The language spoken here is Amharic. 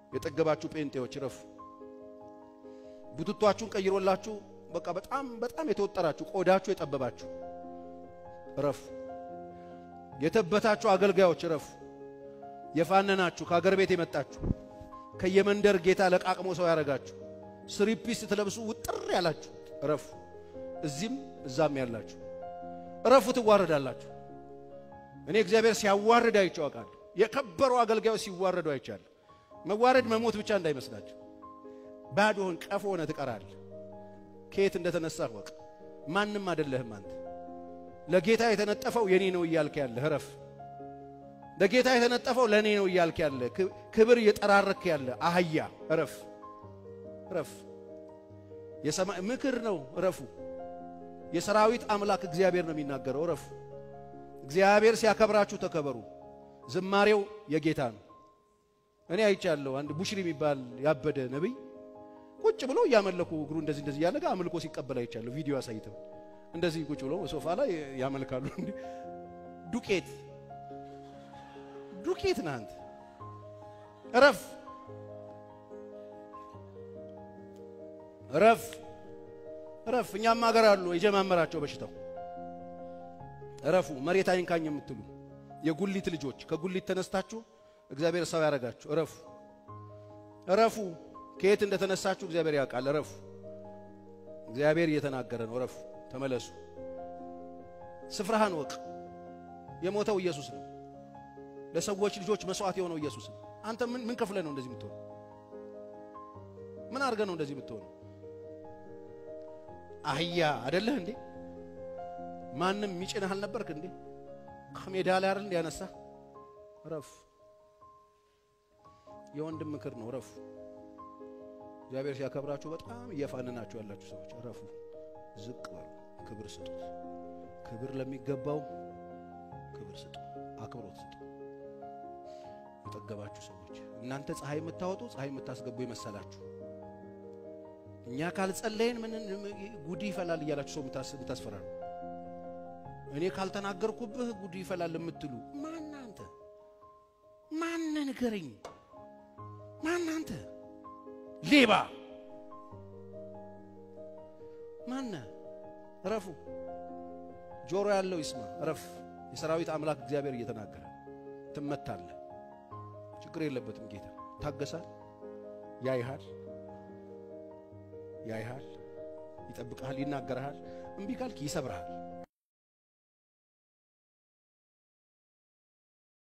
የጠገባችሁ ጴንጤዎች ረፉ። ቡትቷችሁን ቀይሮላችሁ በቃ በጣም በጣም የተወጠራችሁ ቆዳችሁ የጠበባችሁ ረፉ። የተበታችሁ አገልጋዮች ረፉ። የፋነናችሁ ከአገር ቤት የመጣችሁ ከየመንደር ጌታ ለቃቅሞ ሰው ያደረጋችሁ ስሪፒስ ስትለብሱ ውጥር ያላችሁ ረፉ። እዚህም እዛም ያላችሁ ረፉ፣ ትዋረዳላችሁ። እኔ እግዚአብሔር ሲያዋርድ አይቼው አውቃለሁ። የከበሩ አገልጋዮች ሲዋረዱ አይቻለሁ። መዋረድ መሞት ብቻ እንዳይመስላችሁ። ባዶህን ቀፎ ሆነ ትቀራለህ። ከየት እንደተነሳህ ወቅ ማንም አይደለህም አንተ። ለጌታ የተነጠፈው የኔ ነው እያልክ ያለህ ረፍ። ለጌታ የተነጠፈው ለእኔ ነው እያልክ ያለ ክብር እየጠራረክ ያለ አህያ ረፍ፣ ረፍ። የሰማይ ምክር ነው ረፉ። የሰራዊት አምላክ እግዚአብሔር ነው የሚናገረው ረፉ። እግዚአብሔር ሲያከብራችሁ ተከበሩ። ዝማሬው የጌታ ነው። እኔ አይቻለሁ። አንድ ቡሽሪ የሚባል ያበደ ነቢይ ቁጭ ብሎ እያመለኩ እግሩ እንደዚህ እንደዚህ እያለ አምልኮ ሲቀበል አይቻለሁ። ቪዲዮ አሳይተው እንደዚህ ቁጭ ብሎ ሶፋ ላይ ያመልካሉ። እንዲ ዱቄት ዱቄት ነህ አንተ። እረፍ እረፍ እረፍ። እኛም ሀገር አሉ የጀማመራቸው በሽታው እረፉ። መሬት አይንካኝ የምትሉ የጉሊት ልጆች ከጉሊት ተነስታችሁ እግዚአብሔር ሰው ያደረጋችሁ እረፉ፣ እረፉ። ከየት እንደተነሳችሁ እግዚአብሔር ያውቃል። እረፉ። እግዚአብሔር እየተናገረ ነው። እረፉ፣ ተመለሱ። ስፍራህን ወቅ። የሞተው ኢየሱስ ነው። ለሰዎች ልጆች መስዋዕት የሆነው ኢየሱስ ነው። አንተ ምን ምን ከፍለህ ነው እንደዚህ የምትሆነው? ምን አድርገህ ነው እንደዚህ የምትሆነው? አህያ አይደለህ እንዴ? ማንም የሚጭንህ አልነበርክ እንዴ? ከሜዳ ላይ አይደል እንዲያነሳ ረፍ። የወንድም ምክር ነው። ረፉ። እግዚአብሔር ሲያከብራችሁ በጣም እየፋነናችሁ ያላችሁ ሰዎች ረፉ፣ ዝቅ በሉ፣ ክብር ስጡት። ክብር ለሚገባው ክብር ስጡ፣ አክብሮት ስጡ። የጠገባችሁ ሰዎች እናንተ ፀሐይ የምታወጡ ፀሐይ የምታስገቡ የመሰላችሁ እኛ ካልጸለይን ምን ጉድ ይፈላል እያላችሁ ሰው የምታስፈራሩ እኔ ካልተናገርኩብህ ጉድ ይፈላል የምትሉ ማን አንተ? ማን ንገረኝ? ማን አንተ? ሌባ ማነ? እረፉ። ጆሮ ያለው ይስማ። እረፍ። የሰራዊት አምላክ እግዚአብሔር እየተናገረ ትመታለህ። ችግር የለበትም ጌታ ታገሳል። ያይሃል፣ ያይሃል፣ ይጠብቅሃል፣ ይናገርሃል። እምቢ ካልክ ይሰብርሃል።